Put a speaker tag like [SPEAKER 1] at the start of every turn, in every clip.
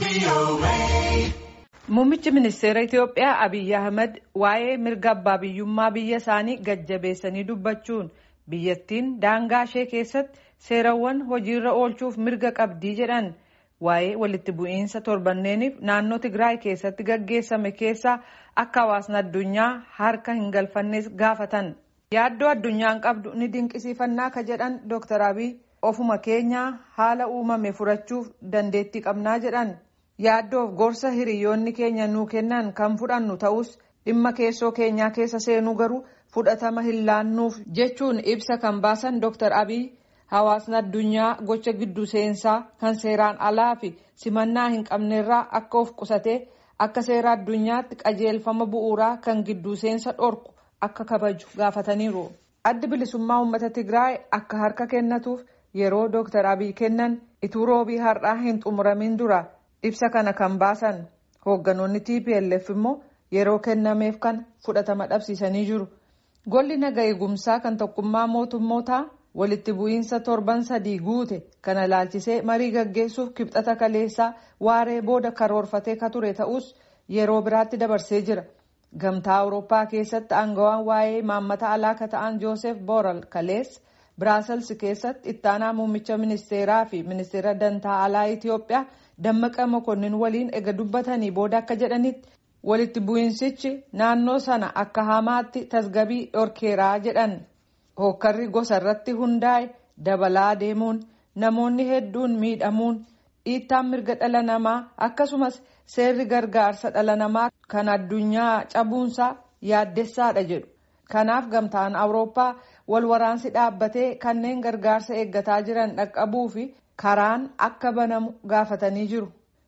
[SPEAKER 1] Muummichi ministeera Itiyoophiyaa Abiyyi Ahmed waa'ee mirga abbaa biyyummaa biyya isaanii gajjabeessanii dubbachuun biyyattiin daangaa ishee keessatti seerawwan hojiirra oolchuuf mirga qabdii jedhan waa'ee walitti bu'iinsa torbanneeniif naannoo Tigraay keessatti gaggeessame keessaa akka hawaasni addunyaa harka hin galfannes gaafatan. Yaaddoo addunyaan qabdu ni dinqisiifannaa ka jedhan Dr. Abiy ofuma keenyaa haala uumame furachuuf dandeettii qabnaa jedhan. yaaddoof gorsa hiriyoonni keenya nuu kennan kan fudhannu ta'us dhimma keessoo keenyaa keessa seenuu garuu fudhatama hin laannuuf jechuun ibsa kan baasan Dr. Abiy hawaasni addunyaa gocha giddu seensaa kan seeraan alaa fi simannaa hin qabnerraa akka of qusatee akka seera addunyaatti qajeelfama bu'uuraa kan giddu seensa dhorku akka kabaju gaafataniiru. Addi bilisummaa uummata Tigraay akka harka kennatuuf yeroo Dr. Abiy kennan ituu roobii har'aa hin xumuramin dura. ibsa kana kan baasan hoogganoonni tplf immoo yeroo kennameef kan fudhatama dhabsiisanii jiru golli naga eegumsaa kan tokkummaa mootummootaa walitti bu'iinsa torban sadii guute kana laalchisee marii gaggeessuuf kibxata kaleessaa waaree booda karoorfatee ka ture ta'us yeroo biraatti dabarsee jira gamtaa awurooppaa keessatti aangawaan waa'ee maammata alaa ka ta'an joosef booral kalees biraasels keessatti ittaanaa muummicha ministeeraa fi ministeera dantaa alaa itiyoophiyaa Dammaqa Mokonnin waliin ega dubbatanii booda akka jedhanitti walitti bu'iinsichi naannoo sana akka hamaatti tasgabii dhorkeeraa jedhan hookkarri gosa irratti hundaa'e dabalaa deemuun namoonni hedduun miidhamuun dhiittaan mirga dhala namaa akkasumas seerri gargaarsa dhala namaa kan addunyaa cabuunsaa yaaddessaadha jedhu kanaaf gamtaan awurooppaa wal waraansi dhaabbatee kanneen gargaarsa eeggataa jiran dhaqqabuu fi. karaan akka banamu gaafatanii jiru.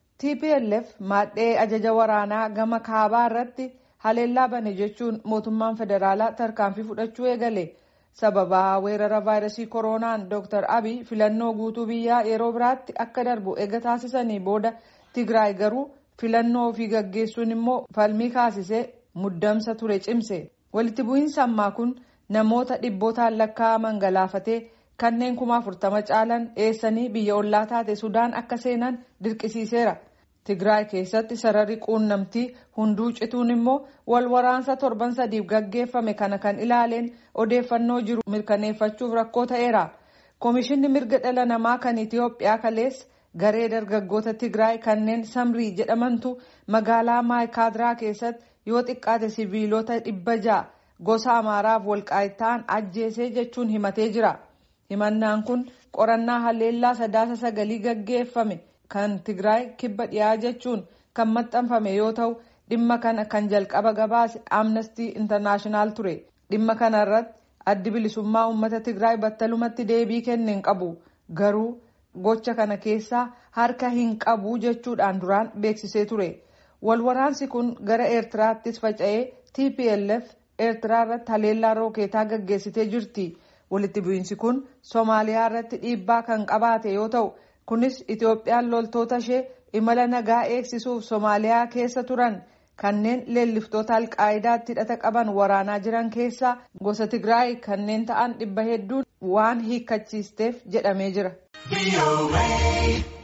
[SPEAKER 1] TPLF maadhee ajaja waraanaa gama kaabaa irratti haleellaa bane jechuun mootummaan federaalaa tarkaanfii fudhachuu eegale. Sababa weerara vaayirasii koronaan Dr. Abiy filannoo guutuu biyyaa yeroo biraatti akka darbu eega taasisanii booda Tigraay garuu filannoo ofii gaggeessuun immoo falmii kaasisee muddamsa ture cimse. Walitti bu'iinsa ammaa kun namoota dhibbootaan lakkaa'aman galaafatee. kanneen kuma afurtama caalan eessanii biyya ollaa taate sudaan akka seenan dirqisiiseera tigraay keessatti sararri quunnamtii hunduu cituun immoo wal waraansa torban sadiif gaggeeffame kana kan ilaaleen odeeffannoo jiru mirkaneeffachuuf rakkoo ta'eera koomishinni mirga dhala namaa kan itiyoophiyaa kalees garee dargaggoota tigraay kanneen samrii jedhamantu magaalaa maayikaadiraa keessatti yoo xiqqaate siviilota dhibba ja'a gosa amaaraaf walqaa'itaan ajjeesee jechuun himatee jira. himannaan kun qorannaa haleellaa sadaasa sagalii gaggeeffame kan tigraay kibba dhiyaa jechuun kan maxxanfame yoo ta'u dhimma kana kan jalqaba gabaase amnestii intarnaashinaal ture dhimma kana irratti addi bilisummaa uummata tigraay battalumatti deebii kenneen qabu garuu gocha kana keessaa harka hin qabu jechuudhaan duraan beeksisee ture walwaraansi kun gara eertiraattis faca'ee tplf eertiraa irratti haleellaa rookeetaa gaggeessitee jirti. walitti bu'iinsi kun soomaaliyaa irratti dhiibbaa kan qabaate yoo ta'u kunis itoophiyaan loltoota ishee imala nagaa eegsisuuf soomaaliyaa keessa turan kanneen leelliftoota alqaayidaatti hidhata qaban waraanaa jiran keessaa gosa tigraay kanneen ta'an dhibba hedduun waan hiikkachiisteef jedhamee jira.